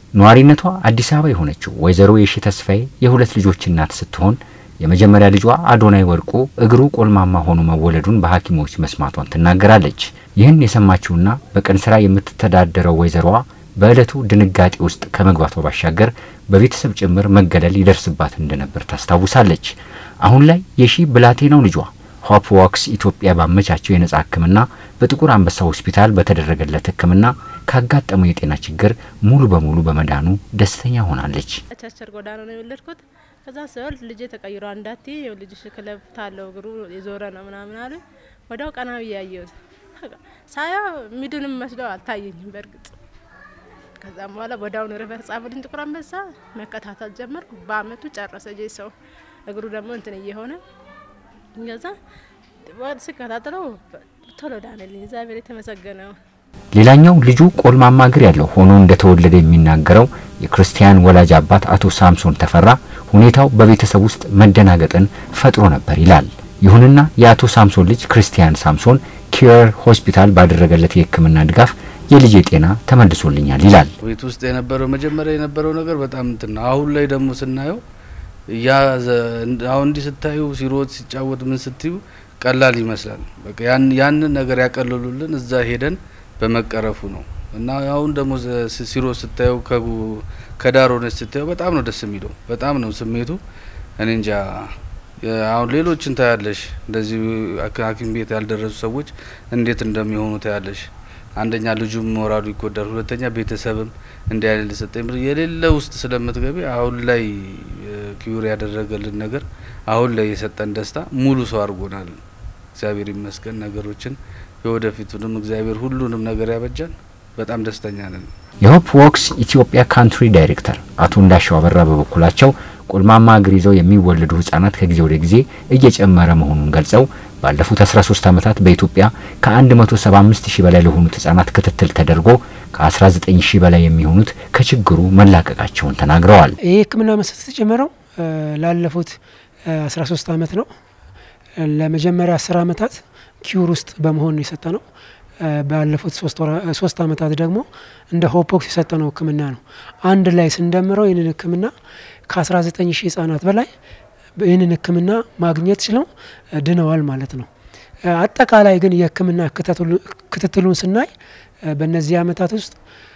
ነዋሪነቷ አዲስ አበባ የሆነችው ወይዘሮ የሺ ተስፋዬ የሁለት ልጆች እናት ስትሆን የመጀመሪያ ልጇ አዶናይ ወርቁ እግሩ ቆልማማ ሆኖ መወለዱን በሐኪሞች መስማቷን ትናገራለች። ይህን የሰማችውና በቀን ስራ የምትተዳደረው ወይዘሮዋ በዕለቱ ድንጋጤ ውስጥ ከመግባቷ ባሻገር በቤተሰብ ጭምር መገለል ይደርስባት እንደነበር ታስታውሳለች። አሁን ላይ የሺ ብላቴናው ልጇ ሆፕ ዋክስ ኢትዮጵያ ባመቻቸው የነጻ ሕክምና በጥቁር አንበሳ ሆስፒታል በተደረገለት ሕክምና ካጋጠመው የጤና ችግር ሙሉ በሙሉ በመዳኑ ደስተኛ ሆናለች። ቸርቸር ጎዳና ነው የወለድኩት። ከዛ ስወልድ ልጄ ተቀይሮ አንዳቲ ልጅሽ ክለብ ታለው እግሩ የዞረ ነው ምናምን አሉ። ወዲያው ቀና ብዬ ያየሁት ሳያው ሚድንም መስለው አልታየኝም በእርግጥ ከዛም በኋላ ወዲያውኑ ሪፈር ጻፉልኝ ጥቁር አንበሳ መከታተል ጀመርኩ። በአመቱ ጨረሰ ጄ ሰው እግሩ ደግሞ እንትን እየሆነ ገዛ ስከታተለው ቶሎ ዳነልኝ። እግዚአብሔር የተመሰገነው። ሌላኛው ልጁ ቆልማማ እግር ያለው ሆኖ እንደተወለደ የሚናገረው የክርስቲያን ወላጅ አባት አቶ ሳምሶን ተፈራ ሁኔታው በቤተሰብ ውስጥ መደናገጥን ፈጥሮ ነበር ይላል። ይሁንና የአቶ ሳምሶን ልጅ ክርስቲያን ሳምሶን ኪየር ሆስፒታል ባደረገለት የሕክምና ድጋፍ የልጄ ጤና ተመልሶልኛል ይላል። ቤት ውስጥ የነበረው መጀመሪያ የነበረው ነገር በጣም እንትን ነው። አሁን ላይ ደግሞ ስናየው ያ አሁን እንዲህ ስታዩ ሲሮጥ ሲጫወት ምን ስትዩ ቀላል ይመስላል። በቃ ያንን ነገር ያቀለሉልን እዛ ሄደን በመቀረፉ ነው እና አሁን ደግሞ ሲሮጥ ስታዩ ከዳር ሆነች ስታዩ በጣም ነው ደስ የሚለው። በጣም ነው ስሜቱ። እኔ እንጃ አሁን ሌሎችን ታያለሽ፣ እንደዚህ ሐኪም ቤት ያልደረሱ ሰዎች እንዴት እንደሚሆኑ ታያለሽ። አንደኛ ልጁም ሞራሉ ይጎዳል፣ ሁለተኛ ቤተሰብም እንዲህ አይነት ሰጠኝ የሌለ ውስጥ ስለምትገቢ አሁን ላይ ኪዩር ያደረገልን ነገር አሁን ላይ የሰጠን ደስታ ሙሉ ሰው አድርጎናል። እግዚአብሔር ይመስገን። ነገሮችን የወደፊቱንም እግዚአብሔር ሁሉንም ነገር ያበጃል። በጣም ደስተኛ ነን። የሆፕ ዎክስ ኢትዮጵያ ካንትሪ ዳይሬክተር አቶ እንዳሻው አበራ በበኩላቸው ቆልማማ እግር ይዘው የሚወለዱ ህጻናት ከጊዜ ወደ ጊዜ እየጨመረ መሆኑን ገልጸው ባለፉት 13 ዓመታት በኢትዮጵያ ከ175 ሺህ በላይ ለሆኑት ህጻናት ክትትል ተደርጎ ከ19 ሺህ በላይ የሚሆኑት ከችግሩ መላቀቃቸውን ተናግረዋል። ይህ ህክምና መስጠት የተጀመረው ላለፉት 13 ዓመት ነው። ለመጀመሪያ 10 ዓመታት ኪዩር ውስጥ በመሆን ነው የሰጠ ነው። ባለፉት ሶስት ዓመታት ደግሞ እንደ ሆፖክስ የሰጠነው ህክምና ነው። አንድ ላይ ስንደምረው ይህንን ህክምና ከ19 ሺህ ህጻናት በላይ ይህንን ህክምና ማግኘት ችለው ድነዋል ማለት ነው። አጠቃላይ ግን የህክምና ክትትሉን ስናይ በእነዚህ ዓመታት ውስጥ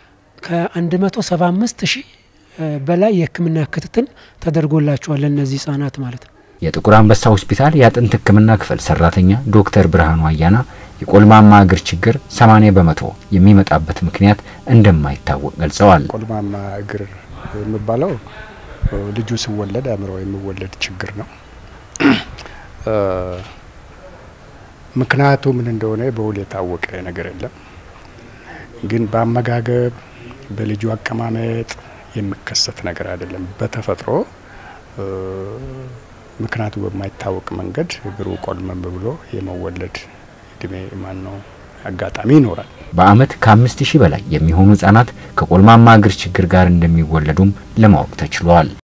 ከ175 ሺህ በላይ የህክምና ክትትል ተደርጎላቸዋል ለእነዚህ ህጻናት ማለት ነው። የጥቁር አንበሳ ሆስፒታል የአጥንት ህክምና ክፍል ሰራተኛ ዶክተር ብርሃኑ አያና የቆልማማ እግር ችግር 80 በመቶ የሚመጣበት ምክንያት እንደማይታወቅ ገልጸዋል። ቆልማማ እግር የሚባለው ልጁ ሲወለድ አእምሮ የሚወለድ ችግር ነው። ምክንያቱ ምን እንደሆነ በውል የታወቀ ነገር የለም። ግን በአመጋገብ በልጁ አቀማመጥ የሚከሰት ነገር አይደለም። በተፈጥሮ ምክንያቱ በማይታወቅ መንገድ እግሩ ቆልመም ብሎ የመወለድ እድሜ ማን ነው አጋጣሚ ይኖራል። በአመት ከአምስት ሺህ በላይ የሚሆኑ ህጻናት ከቆልማማ እግር ችግር ጋር እንደሚወለዱም ለማወቅ ተችሏል።